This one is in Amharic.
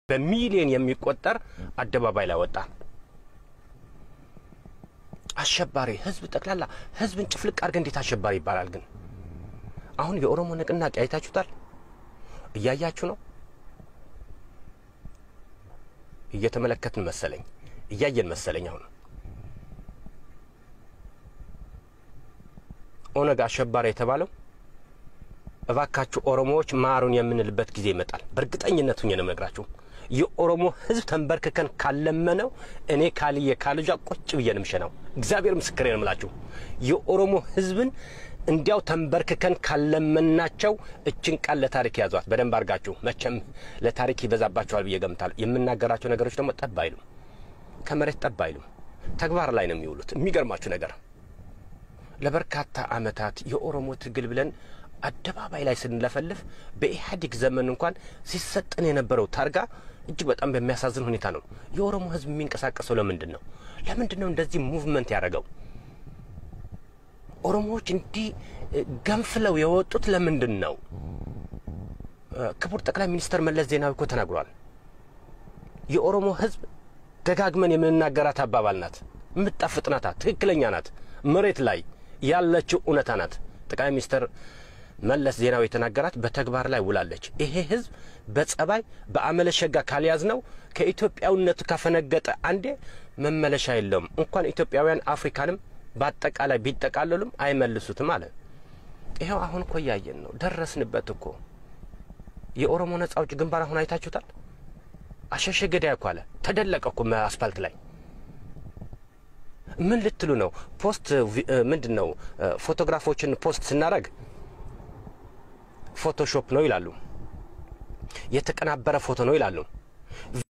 በሚሊዮን የሚቆጠር አደባባይ ላይ ወጣ። አሸባሪ ህዝብ ጠቅላላ ህዝብን ጭፍልቅ አድርገህ እንዴት አሸባሪ ይባላል? ግን አሁን የኦሮሞ ንቅናቄ አይታችሁታል? እያያችሁ ነው። እየተመለከትን መሰለኝ፣ እያየን መሰለኝ። አሁን ኦነግ አሸባሪ የተባለው እባካችሁ ኦሮሞዎች ማሩን የምንልበት ጊዜ ይመጣል። በእርግጠኝነት ሁኜ ነው የምነግራችሁ። የኦሮሞ ህዝብ ተንበርክከን ካለመነው እኔ ካልየ ካልጇ ቁጭ ብዬ ነው የምሸናው። እግዚአብሔር ምስክሬ ነው የምላችሁ። የኦሮሞ ህዝብን እንዲያው ተንበርክከን ካለመናቸው እችን ቃል ለታሪክ ያዟት በደንብ አድርጋችሁ። መቼም ለታሪክ ይበዛባቸዋል ብዬ ገምታለሁ። የምናገራቸው ነገሮች ደግሞ ጠብ አይሉም፣ ከመሬት ጠብ አይሉም፣ ተግባር ላይ ነው የሚውሉት። የሚገርማችሁ ነገር ለበርካታ አመታት የኦሮሞ ትግል ብለን አደባባይ ላይ ስንለፈልፍ በኢህአዴግ ዘመን እንኳን ሲሰጠን የነበረው ታርጋ እጅግ በጣም በሚያሳዝን ሁኔታ ነው። የኦሮሞ ህዝብ የሚንቀሳቀሰው ለምንድን ነው? ለምንድን ነው እንደዚህ ሙቭመንት ያደረገው? ኦሮሞዎች እንዲህ ገንፍለው የወጡት ለምንድን ነው? ክቡር ጠቅላይ ሚኒስትር መለስ ዜናዊ እኮ ተናግሯል። የኦሮሞ ህዝብ ደጋግመን የምንናገራት አባባል ናት፣ የምትጣፍጥ ናት፣ ትክክለኛ ናት፣ መሬት ላይ ያለችው እውነታ ናት። ጠቅላይ ሚኒስትር መለስ ዜናዊ የተናገራት በተግባር ላይ ውላለች። ይሄ ህዝብ በጸባይ በአመለሸጋ ካልያዝ ነው ከኢትዮጵያዊነቱ ካፈነገጠ አንዴ መመለሻ የለውም። እንኳን ኢትዮጵያውያን አፍሪካንም በአጠቃላይ ቢጠቃለሉም አይመልሱትም አለ። ይኸው አሁን እኮ እያየን ነው፣ ደረስንበት እኮ። የኦሮሞ ነጻ አውጪ ግንባር አሁን አይታችሁታል። አሸሸ ገዳይ እኮ አለ፣ ተደለቀ እኮ አስፋልት ላይ። ምን ልትሉ ነው? ፖስት ምንድን ነው? ፎቶግራፎችን ፖስት ስናደርግ ፎቶሾፕ ነው ይላሉ። የተቀናበረ ፎቶ ነው ይላሉ።